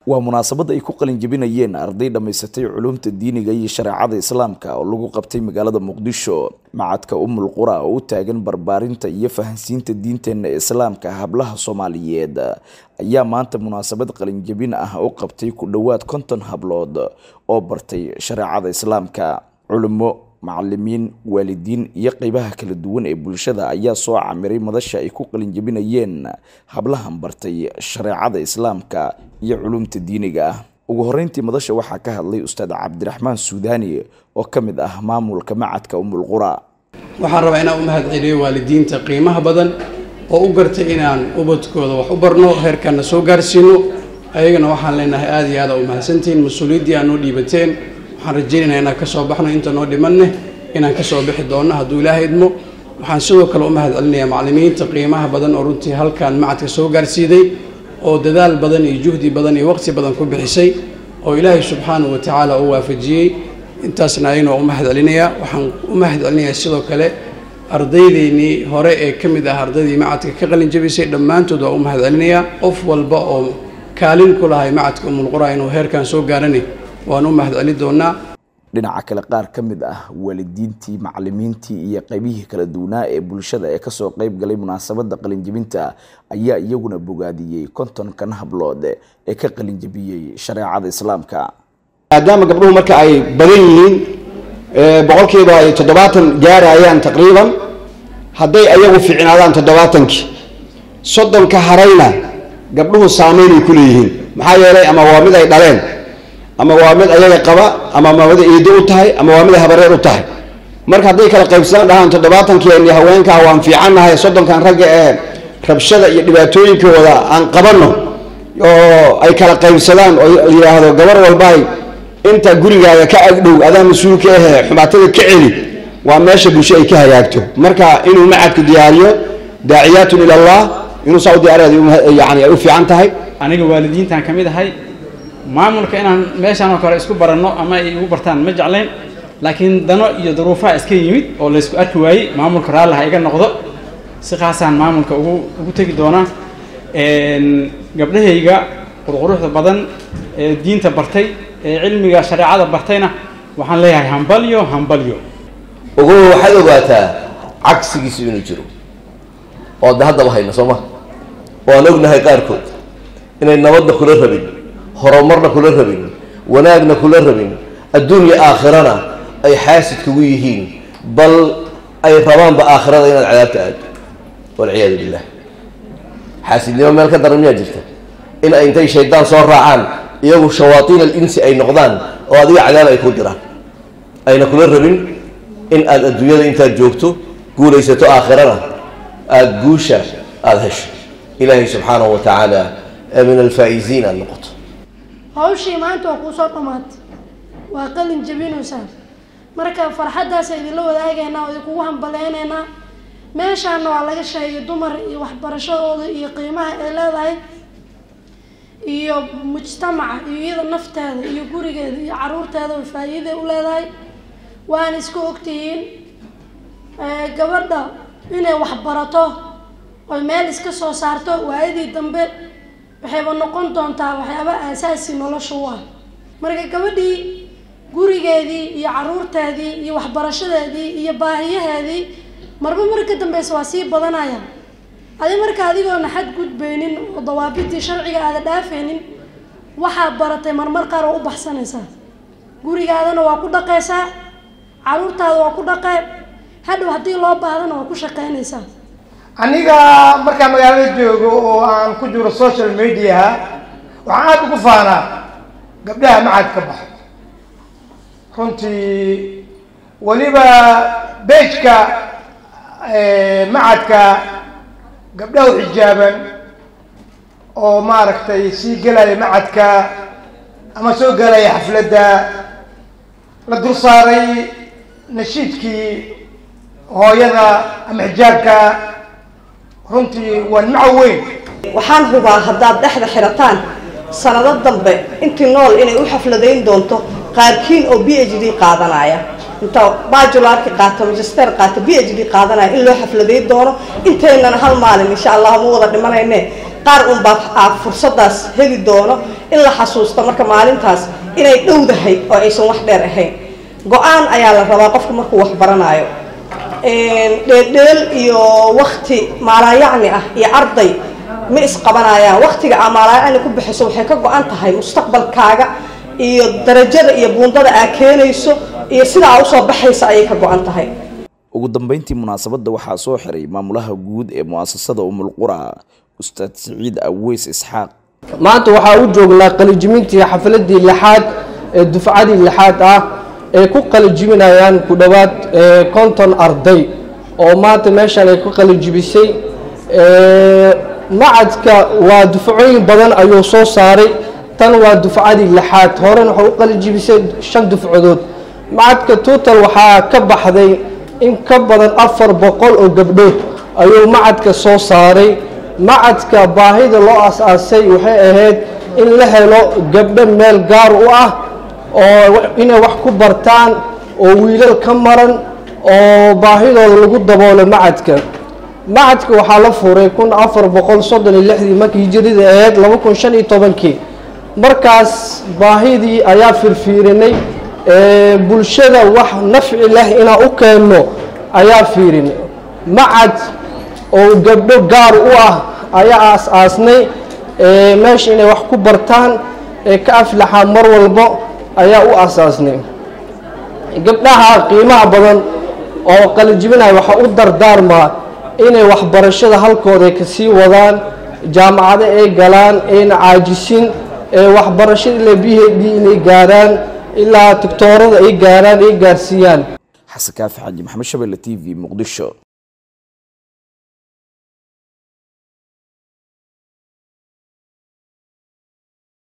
waa munaasabad ay ku qalin jebinayeen arday dhammaysatay culumta diiniga iyo shareecada islaamka oo lagu qabtay magaalada muqdisho macadka umul qura oo u taagan barbaarinta iyo fahansiinta diinteenna islaamka hablaha soomaaliyeed ayaa maanta munaasabad qalinjebin ah u qabtay ku dhowaad konton hablood oo bartay shareecada islaamka culimo macalimiin waalidiin iyo qeybaha kala duwan ee bulshada ayaa soo camiray madasha ay ku qalinjebinayeen hablahan bartay shareecada islaamka iyo culumta diiniga ah ugu horeyntii madasha waxaa ka hadlay ustaad cabdiraxmaan suudaani oo ka mid ah maamulka macadka umul qura waxaan rabaa inaan u mahad celiyo waalidiinta qiimaha badan oo u gartay inaan ubadkooda wax u barno heerkaana soo gaarsiino ayagana waxaan leenahay aada iyo aada u mahadsantihiin mas-uuliyaddii aad noo dhiibateen waxaan rajaynaynaa inaan kasoo baxno inta noo dhimanne inaan kasoo bixi doonno hadduu ilaaha idmo waxaan sidoo kale u mahad celinayaa macallimiinta qiimaha badan oo runtii halkan macadka soo gaarsiiday oo dadaal badan iyo juhdi badan iyo waqti badan ku bixisay oo ilaahay subxaanahu wa tacaala u waafajiyey intaasna ayagana waa u mahad celinayaa waxaan u mahad celinayaa sidoo kale ardaydeynii hore ee ka mid ah ardaydii macadka ka qalin jabisay dhammaantood waa u mahad celinayaa qof walba oo kaalin ku lahay macadka umulqura inuu heerkan soo gaaranay waan u mahad celi doonaa dhinaca kale qaar ka mid ah waalidiintii macalimiintii iyo qeybihii kala duwanaa ee bulshada ee kasoo qeyb galay munaasabada qalinjebinta ayaa iyaguna bogaadiyey kontonkan hablood ee ka qalinjebiyey shareecada islaamka maadaama gabdhuhu marka ay badan yihiin boqolkiiba ay toddobaatan gaarayaan taqriiban hadday ayagu fiicnaadaan toddobaatankii soddonka harayna gabdhuhu saameynay ku leeyihiin maxaa yeelay ama waa mid ay dhaleen ama waa mid ayaga qaba ama waa mid iido u tahay ama waa mid habareer u tahay marka hadday kala qaybsadaan dhahaan toddobaatankeeni haweenkaa waan fiicannahay soddonkan ragga ee rabshada iyo dhibaatooyinkooda aan qabanno oo ay kala qaybsadaan oo yidhaahdo gabar walbaay inta gurigaaga ka agdhow adaa mas-uulka ahe xumaatada ka celi waa meesha bulsho ay ka hagaagto marka inuu macadku diyaariyo daaciyaatun ila allah inuu saa u diyaariya yani ay u fiican tahay aniga waalidiintan ka mid ahay maamulka inaan meeshaan oo kale isku baranno ama ay igu bartaan ma jeclayn laakiin dano iyo duruufaha iska yimid oo laysku arki waayey maamulka raalliha iga noqdo si khaasaan maamulka ugu ugu tegi doonaa gabdhahayga qurquruxda badan ee diinta bartay ee cilmiga shareecada bartayna waxaan leeyahay hambalyo hambalyo ugu waxaad ogaataa cagsigiisu inuu jiro oo de haddaba hayno soo ma waan ognahay qaarkood inay nabadna kula rabin horumarna kula rabin wanaagna kula rabin adduunya aakhirana ay xaasid kugu yihiin bal ay rabaanba aakhirada inaad cadaabta aado walciyaadu billah xaasidnimo meel ka daran miyaa jirta in ay intay shaydaan soo raacaan iyagu shawaatiin alinsi ay noqdaan oo adiga cadaab ay ku diraan ayna kula rabin in aad adduunyada intaad joogto guulaysato aakhirana aada guusha aada hesho ilaahay subxaanahu wa tacaala min alfaa'iziin aada noqoto hawshii maanta waa kuu soo dhammaatay waa qalin jabinaysaa marka farxaddaasa idinla wadaagaynaa oo idinkugu hambaleynaynaa meeshaana waa laga sheegay dumar iyo waxbarashadooda iyo qiimaha ay leedahay iyo mujtamaca iyo iyada nafteeda iyo gurigeeda iyo caruurteeda way faa'iiday u leedahay waana iska ogtihiin gabadha inay waxbarato oy meel iska soo saarto waayadii dambe waxayba noqon doontaa waxyaaba aasaasi nolosha u ah marka gabadhii gurigeedii iyo caruurteedii iyo waxbarashadeedii iyo baahiyaheedii marba mar ka dambeysa waa sii badanaya adi marka adigoona xad gudbaynin oo dawaabidii sharciga aada dhaafaynin waxaad baratay marmar qaar oo u baxsanaysaa gurigaadana waa ku dhaqaysaa caruurtaada waa ku dhaqee hadhow haddii loo baahdana waa ku shaqeynaysaa aniga markaa magaalada joogo oo aan ku jiro social mediaha waxaan aada ugu faanaa gabdhaha macad ka baxo runtii weliba beejka macadka gabdhaha u xijaaban oo maaragtay sii gelaya macadka ama soo gelaya xafladda la dul saaray nashiidkii hooyada ama xijaabka runtii waa nimco weyn waxaan hubaa haddaad dhexda xirataan sanado dambe intii nool inay u xafladayn doonto qaarkiin oo b h d qaadanaya inta bajularki qaato magister qaato b h d qaadanaya in loo xafladayn doono inteynana hal maalin insha allah ma wada dhimanayne qaar unbaa fursadaas heli doono in la xasuusto marka maalintaas inay dhowdahay oo aysan wax dheer ahayn go-aan ayaa la rabaa qofku markuu wax baranayo dheeldheel iyo wakti maalaayacni ah iyo arday ma isqabanayaan waktiga aa maalaayacni ku bixiso waxay ka go-an tahay mustaqbalkaaga iyo darajada iyo buundada aa keenayso iyo sida aa usoo baxaysa ayay ka go-an tahay ugu dambeyntii munaasabadda waxaa soo xiray maamulaha guud ee mu'asasada umulqura ustaad siciid aweys isxaaq maanta waxaa u joognaa qalijimintii xafaladii lixaad ee dufcadii lixaad ah ay ku qalijiminayaan ku dhowaad konton arday oo maanta meeshaan ay ku qalijibisay macadka waa dufcooyin badan ayuu soo saaray tan waa dufcadii lixaad horena waxay u qalijibisay shan dufcadood macadka tuutal waxaa ka baxday in ka badan afar boqol oo gabdhood ayuu macadka soo saaray macadka baahida loo as-aasay waxay ahayd in la helo gabdho meel gaar u ah oo inay wax ku bartaan oo wiilal ka maran oo baahidooda lagu daboolo macadka macadka waxaa la furay kun afar boqol soddon iyo lixdii markii hijirida ahayd laba kun shan iyo tobankii markaas baahidii ayaa firfiirinay bulshada wax nafci leh inaan u keenno ayaa fiirinay macad oo gabdho gaar u ah ayaa aas-aasnay meesha inay wax ku bartaan ee ka aflaxa mar walbo ayaa u aasaasnay gabdhaha qiimaha badan oo qalijibinaya waxaa u dardaarmaa inay waxbarashada halkooda ay kasii wadaan jaamacado ay galaan ayna caajisin ee waxbarashada ilaa b h d inay gaaraan ilaa doctoorada ay gaaraan ay gaarsiiyaan xasan kaafi xaaji maxamed shabelle t v muqdisho